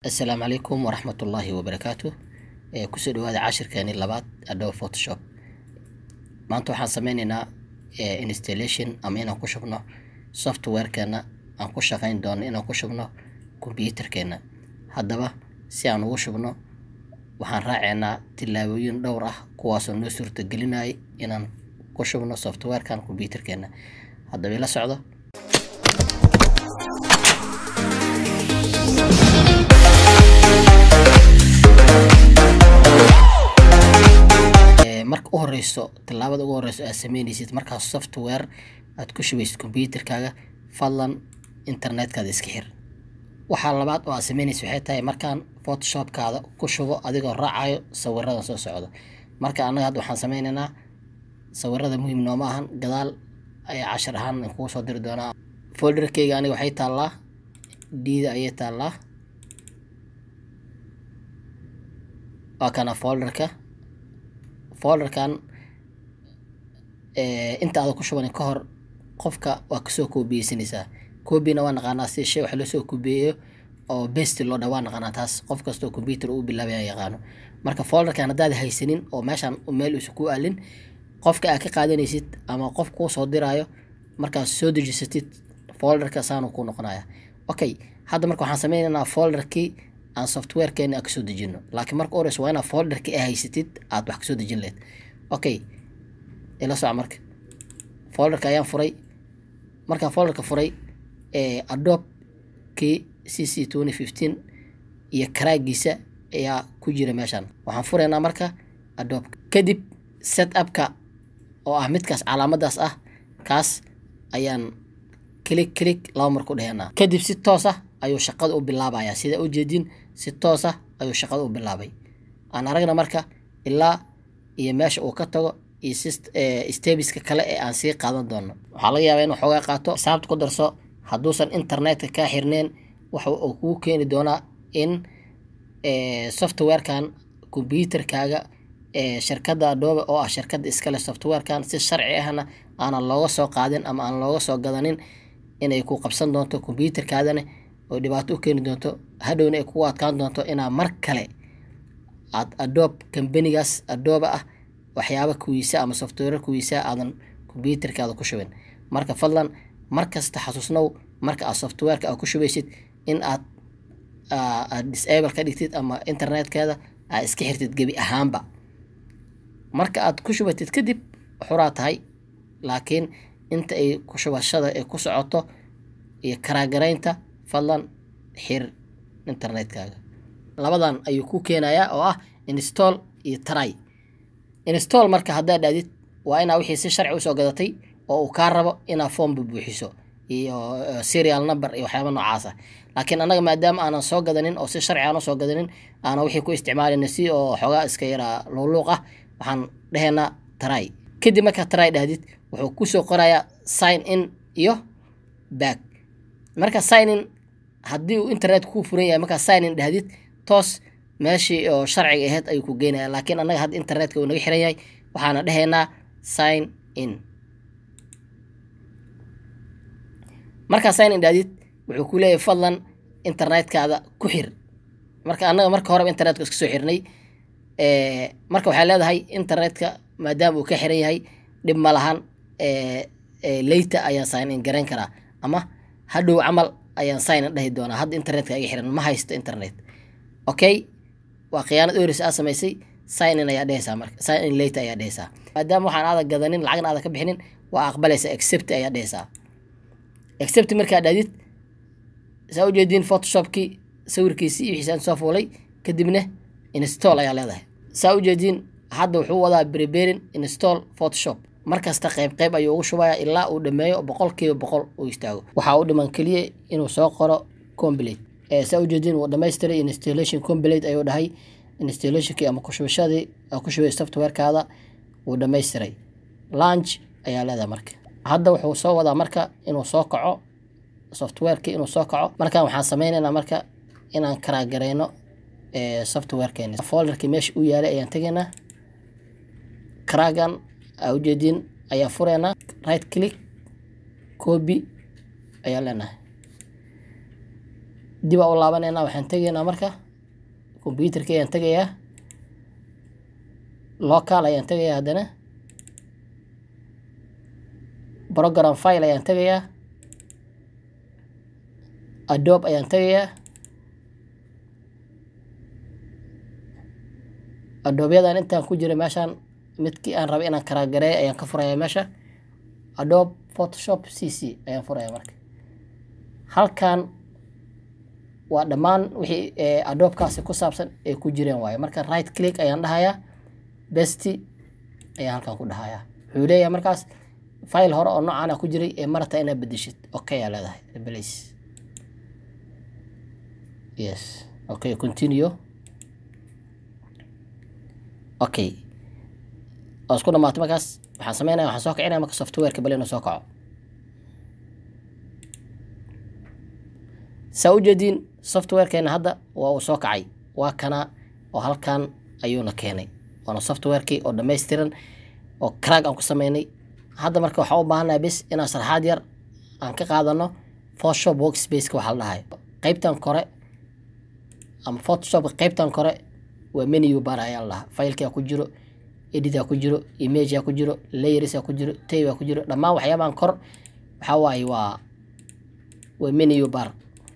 asalaamu calaykum waraxmat ullaahi wabarakaatu ee kusoo dhawaada cashirkeeni labaad adobe photoshop maanta waxaan sameyneynaa installation ama inaan ku shubno softwarekeena aan ku shaqeyn doono inaan ku shubno computerkeena haddaba si aan ugu shubno waxaan raaceynaa tillaabooyin dhowr ah kuwaasoo noo suurtagelinaya inaan ku shubno softwarekan computerkeena haddaba ila socdo marka u horeyso tilaabada ugu horeyso aad sameyneysid markaas software aad ku shubaysid computerkaaga fadlan internetkaada iska xir waxaa labaad oo aad sameyneysa waxay tahay markaan photoshopkaada ku shubo adigoo raacayo sawiradan soo socda marka annaga hadda waxaan sameyneynaa sawirada muhiim nooma ahan gadaal ayaa cashar ahaan kugu soo diri doonaa folderkeyga aniga waxay taallaa diida ayay taallaa waa kana folderka folderkan inta aada ku shuban ka hor qofka waa kasoo koobiyeysanaysaa koobina waa naqaanaa si shay wax loosoo koobiyeeyo oo besti loo dha waa naqaanaa taas qof kastoo computer uu bilaabaya yaqaano marka folderkan haddaad haysanin oo meeshaan meel uusa ku aalin qofka aad ka qaadanaysid ama qof kuu soo diraayo markaad soo dejisatid folderka saanu ku noqonaya okay hadda marka waxaan sameynaynaa folderkii aan softwarekeena aan kasoo dejino laakiin marka horeysa waa inaad folderka a haysatid aad wax kasoo dejin lehed okay ila soco marka folderka ayaan furay markaan folderka furay adobe kii c c twenty fifteen iyo karaagiisa ayaa ku jira meeshaan waxaan furaynaa marka adobe kadib set upka oo ah midkaas calaamadaas ah kaas ayaan click click laba mar ku dhehenaa kadib si toos ah ayuu shaqada u bilaabayaa sida ujeedin si toos ah ayuu shaqada u bilaabay aan aragna marka ilaa iyo meesha uu ka tago iyo stebiska kale ee aan sii qaadan doono waxaa laga yaabaa inuu xoogaa qaato xisaabta ku darso hadduusan internetka kaa xirneen waxa uu kugu keeni doonaa in softwarekan computerkaaga shirkadda adobe oo ah shirkadda iskale softwarekan si sharci ahna aanan looga soo qaadin ama aan looga soo gadanin inay ku qabsan doonto computerkaadana oo dhibaato u keeni doonto hadhowna ay kugu adkaan doonto inaa mar kale aad adobe kambanigaas adobe ah waxyaaba kuwiisa ama software kuwiisa aadan computerkaada ku shubin marka fadlan markasta xasuusnow marka aad softwareka aad ku shubaysid in aad aad disable ka dhigtid ama internetkeeda aad iska xirtid gebi ahaanba marka aad ku shubatid kadib xuraa tahay laakiin inta ay ku shubashada ay ku socoto iyo karaagaraynta fadlan xir internetkaaga labadan ayuu ku keenayaa oo ah install iyo try install marka haddaad dhaadid waa inaa wixii si sharci usoo gadatay oo uu kaa rabo inaa formba buuxiso iyo serial number iyo waxyaaba noocaas ah laakiin annaga maadaama aanan soo gadanin oo si sharci aan usoo gadanin aanan wixii ku isticmaalina si oo xoogaa iska yaraa luuqluuq ah waxaan dhehaynaa try kadib markaa try dhahdid wuxuu kusoo qorayaa sign in iyo back marka sign in haddii uu internet kuu furan yahay markaa sign in dhahdid toos meeshii oo sharciga ahayd ayuu ku geynaya laakiin annaga hadda internetka uu naga xiran yahay waxaana dhehaynaa sign in markaa sign in dhahdid wuxuu ku leeyahay fadlan internetkaada ku xir marka annaga marka horeba internetka iska soo xirnay marka waxay leedahay internetka maadaama uu ka xiran yahay dhib ma lahan leyta ayaan sign in garayn karaa ama hadhow camal ayaan sign in dhahi doonaa hadda internetka iga xiran ma haysto internet okay waa khiyaanad oris aa samaysay sign in ayaa dhehaysaa marka sign in leyta ayaa dhehaysaa maadaama waxaan aada gadanin lacagna aada ka bixinin waa aqbalaysaa accept ayaa dhehaysaa accept markaa dhaadid saa ujeediin photoshopkii sawirkiisii iyo wixiisaan soo fuulay kadibna install ayaa leedahay saa ujeediin hadda wuxuu wadaa preparing install photoshop markasta qayb qayb ayuu ugu shubaya ilaa uu dhameeyo boqol kiiba boqol uu istaago waxaa u dhiman keliya inuu soo qoro complete saa ujeediin wuu dhamaystiray installation complete ayuu dhahay installationkii ama kushubashadii ku shubay softwarekaada wuu dhamaystiray lunch ayaa leedahay marka hadda wuxuu soo wadaa marka inuu soo kaco softwarekii inuu soo kaco markaan waxaan sameynaynaa marka inaan karaagareyno softwarekeeni folderkii meesha u yaalay ayaan tegaynaa karaagan aa ujeediin ayaa fureynaa right click copy ayaa leenahay dib aa u laabanayna waxaan tegaynaa marka computerka ayaan tegayaa local ayaan tegayaa haddana program file ayaan tegayaa adobe ayaan tegayaa adoobyadaan intaan ku jira meeshaan midkii aan rabay inaan karaagareeyo ayaan ka furaya meesha adobe photoshop c c ayaan furaya marka halkan waa dhammaan wixii adoobkaasi ku saabsan ay ku jireen waaye marka right click ayaan dhahayaa besti ayaan halkan ku dhahayaa wuxuu leeyahay markaas file hore oo noocaana ku jiray ee marata inaad bedeshid okay aa leedahay replace yes okay continue okay oo isku dhamaatay markaas waxaan sameynaya waxaan soo kicinaya marka softwareka bal inuu soo kaco saa ujeediin softwarekeena hadda waa uu soo kacay waa kana oo halkan ayuuna keenay waana softwarekii oo dhammaystiran oo crack aan ku sameynay hadda marka waxaan u baahanahay bis inaan sarxaad yar aan ka qaadano photoshop workspaceka waxaa la dhahay qeybtan kore ama photoshop qeybtan kore waa menu bar ayaa la dhahaa filekaa ku jiro editaa ku jiro imagea ku jiro layersaa ku jiro taybaa ku jiro dhammaan waxyaabahan kor waxaa waaye waa waa menu bar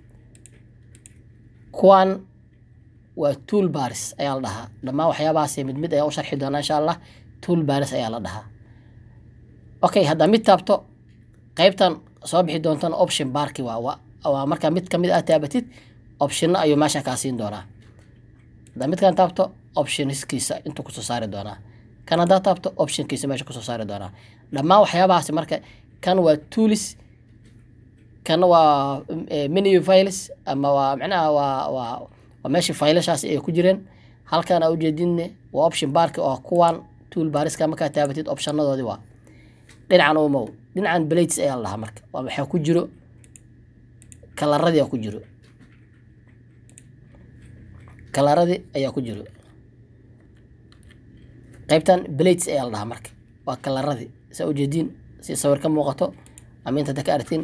kuwan waa tool baris ayaa la dhahaa dhammaan waxyaabahaas mid mid ayaa u sharxi doonaa insha allah tool baris ayaa la dhahaa okay haddaa mid taabto qeybtan soo bixi doontana option barki waa waa markaa mid kamid ah taabatid optionna ayuu meesha kaa siin doonaa haddaa midkan taabto optionskiisa intuu kusoo saari doonaa kan haddaa taabto optionkiisa meesha kusoo saari doonaa dhammaan waxyaabahaasi marka kan waa tools kana waa menu files ama waa macnaha waa waa waa meeshii faylashaasi ay ku jireen halkan aa ujeedinne waa option barki oo kuwan tool bariska markaa taabatid optionadoodii waa dhinacan umow dhinacan blades ayaa la dhahaa marka waa waxaa ku jiro kalaradii aa ku jiro kalaradii ayaa ku jiro qaybtan blades ayaa la dhahaa marka waa kalaradii saa ujeediin si sawir ka muuqato ama inta ka aragtiin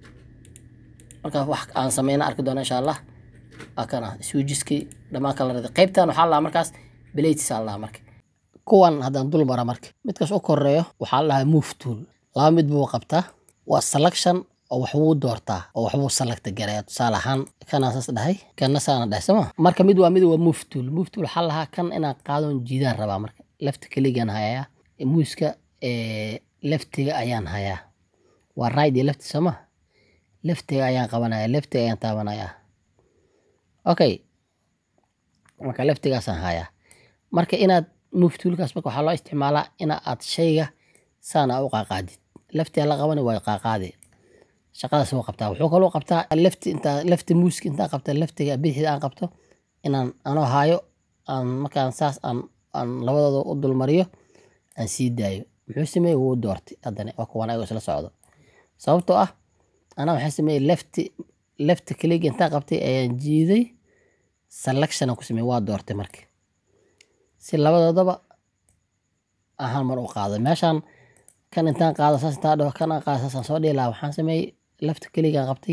markaa wax aan sameyna arki doona insha allah waa kana swijiskii dhammaan kalaradii qaybtan waxaa la dhahaa markaas blades aa la dhahaa marka kuwan haddaan dul mara marka midkaas u koreeyo waxaa la dhahaa move tool laba mid buu qabtaa waa selection oo waxbuu doortaa oo waxbuu selecta garaya tusaale ahaan kanaa saas dhahay kana saana dhahay sooma marka mid waa mid waa move tool move tool waxaa lahaa kan inaan qaadon jiidaan rabaa marka lefta keligaan hayaa muuska leftiga ayaan hayaa waa right iyo lefti sooma leftiga ayaan qabanaya leftiga ayaan taabanayaa okay marka leftigaasaan hayaa marka inaad move toolkaas marka waxaa loo isticmaalaa ina aad shayga saana u qaaqaadid leftiga la qabani waa qaaqaadi shaqadaas wuu qabtaa wuxuu kaloo qabtaa lefti intaa lefti muuska intaan qabta leftiga bidixda aan qabto inaan anoo haayo aan markaan saas aan aan labadooda u dulmariyo aan sii daayo muxuu sameeyey wuu doortay haddana waa kuwan ayagoo isla socdo sababtoo ah anaa waxaan sameeyey lefti lefti keliga intaan qabtay ayaan jiiday selection aan ku sameeyey waa doortay marka si labadoodaba ahaan mar u qaado meeshaan kan intaan qaado saas intaan dhaho kan aan qaado saasaan soo dhihi lahaa waxaan sameeyey lafta keligaan qabtay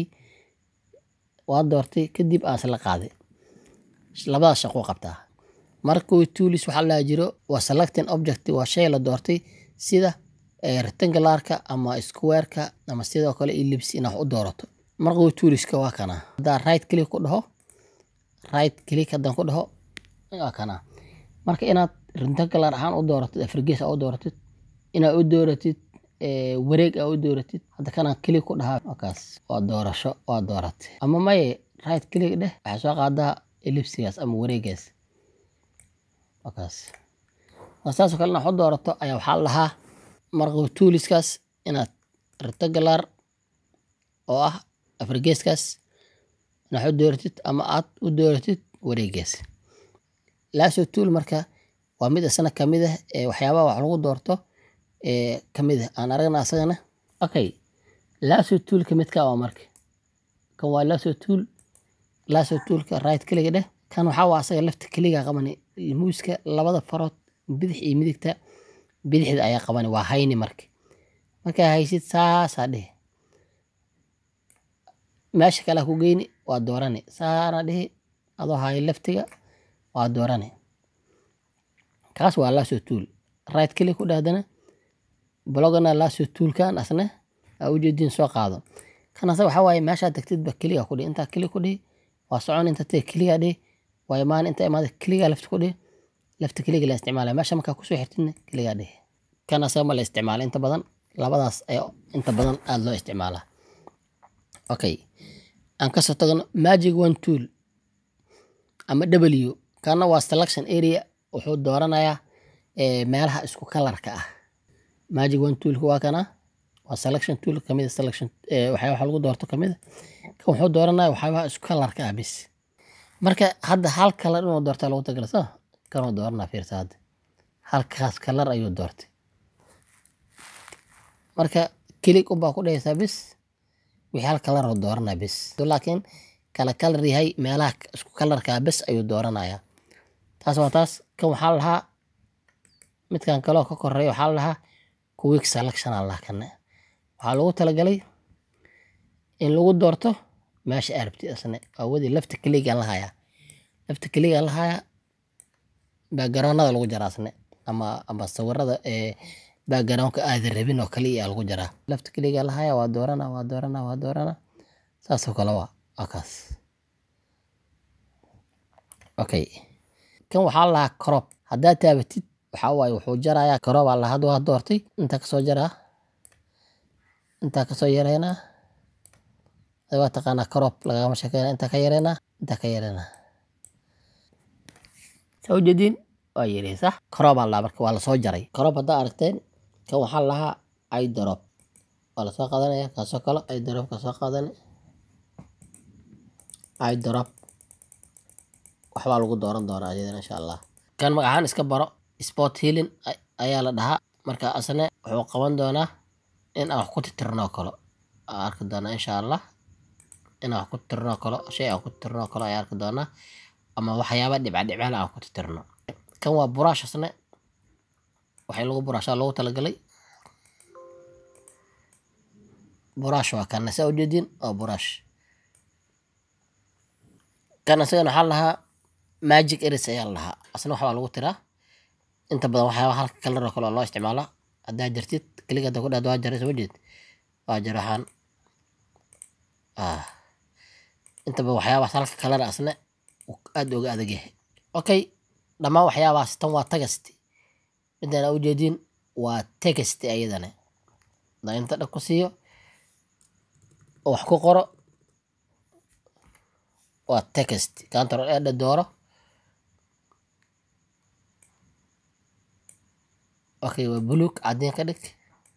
waa doortay kadib aan isla qaaday labadaas shaqo qabtaa markuu toolis waxaa la jiro waa selecting object waa shay la doortay sida rectangularka ama squareka ama sidoo kale ellipse inaad wax u doorato markuu tooliska waa kana haddaan right click ku dhaho right click haddaan ku dhaho waa kana marka inaad rectangular ahaan u dooratid afrigees aa u dooratid inaad u dooratid wareeg aa u dooratid hadda kanaan click ku dhahaa wakaas waa doorasho waa dooratay ama maye right click dheh waxaa soo qaadaa ellipsigaas ama wareegaas wakaas saasoo kale inaad u doorato ayaa waxaa lahaa markuu tooliskaas inaad rectangular oo ah afrigeeskaas inaad u dooratid ama aad u dooratid wareegaas lasso tool marka waa mid isna kamid ah ee waxyaabaha wax lagu doorto ee kamid ah aan aragna asagana okay lasso toolka midka waa marka kan waa lasso tool lasso toolka right kliga dheh kan waxaa waa asaga lafta keliga qabani muuska labada farood bidix iyo midigta bidixda ayaa qabani waa hayni marka markaa haysid saasaa dheh meesha kale ku geyni waa doorani saana dhihi adoo hayo leftiga waa doorani kaas waa lasso tool right click ku dhahdana blogana lasso toolkan asna aa ujeedin soo qaado kan asa waxaa waaye meeshaa degtidba keliga ku dhihi intaa kelig ku dhihi waa socon inta tee keliga dhihi waa imaan inta imaada keliga lefta ku dhihi lefta keliga la isticmaalaya meesha markaa kusoo xirtidna keliga dhihi kan asaga ma la isticmaala inta badan labadaas ayaa inta badan aada loo isticmaalaa okay aan kasoo tagno magic one tool ama w kana waa selection area wuxuu dooranayaa meelaha isku kalarka ah magic one toolka waa kana waa selection tool kamid selection waxyaa waxa lagu doorto kamid kan wuxuu dooranaya waxyaabaha isku kalarka ah bis marka hadda hal kalar inuu doortaa lagu tagala soo kanuu dooranaa fiirsa hadda halkaas kalar ayuu doortay marka kilig unbaa ku dhahaysaa bis wixii hal kalar oo dooranaya bis laakiin kala kalar yahay meelaha isku kalarkaa bis ayuu dooranayaa taas waa taas kan waxaa lahaa midkan kaloo ka koreeya waxaa lahaa quick selection aa lahaa kanne waxaa lagu talagalay in lagu doorto meesha aa rabtid asne awadii lafta keligaan lahayaa lafta keligaan lahayaa backgroundada lagu jaraa asne ama ama sawirada ee backgroundka aadan rabin oo kaliya aa lagu jaraa lafta keligaa lahayaa waa doorana waa doorana waa doorana saasoo kale waa waa kaas okay kan waxaa lahaa crop haddaad taabatid waxaa waaye wuxuu jarayaa crop aa lahaa waa doortay intaa kasoo jaraa intaa kasoo yareynaa waa taqaanaa crop lagama sheekeyna intaa ka yareynaa intaa ka yareynaa saa ujeediin waa yarey sax crop aa lahaa marka waa lasoo jaray crop haddaa aragteen kan waxaa lahaa idrop waa lasoo qaadanaya kaasoo kale idrop kasoo qaadani idrop waxbaa lagu dooran doonaa iyadana insha allah kan magacahaan iska baro sport healing ayaa la dhahaa marka asne wuxuu qaban doonaa in aan wax ku titirno kalo aa arki doonaa insha allah in aan wax ku titirno kalo shay aan ku titirno kalo ayaa arki doonaa ama waxyaaba dhibca dhibcaal aan ku titirno kan waa buraash asne waxay lagu buraashaa loogu talagalay buraash waa kana saa ujeediin waa buraash kan isagana waxaa lahaa magic eris ayaa lahaa asna waxbaa lagu tiraa inta badan waxyaaba halka kalar oo kale oo loo isticmaalaa haddaa jartid keliga hadda ku dhahdo waa jaray soo jeed waa jar waxaan inta badan waxyaabaas halka kalar asna aada uga adag yahay okay dhammaan waxyaabaas tan waa tagasti midaan aa ujeediin waa tegasti ayadana hadaa inta dhag ku siiyo oo wax ku qoro waa text control edha dooro okay waa buluug cadeen ka dhig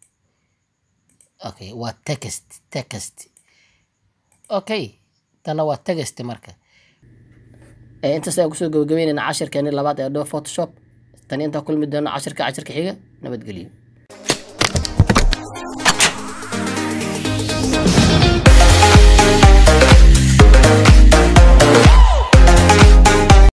okay waa text text okay tana waa text marka intaas ayaan kusoo gabagabeynayna cashirkeeni labaad ee dhow photoshop tani intaa kulmi doono cashirka cashirka xiga nabadgelyo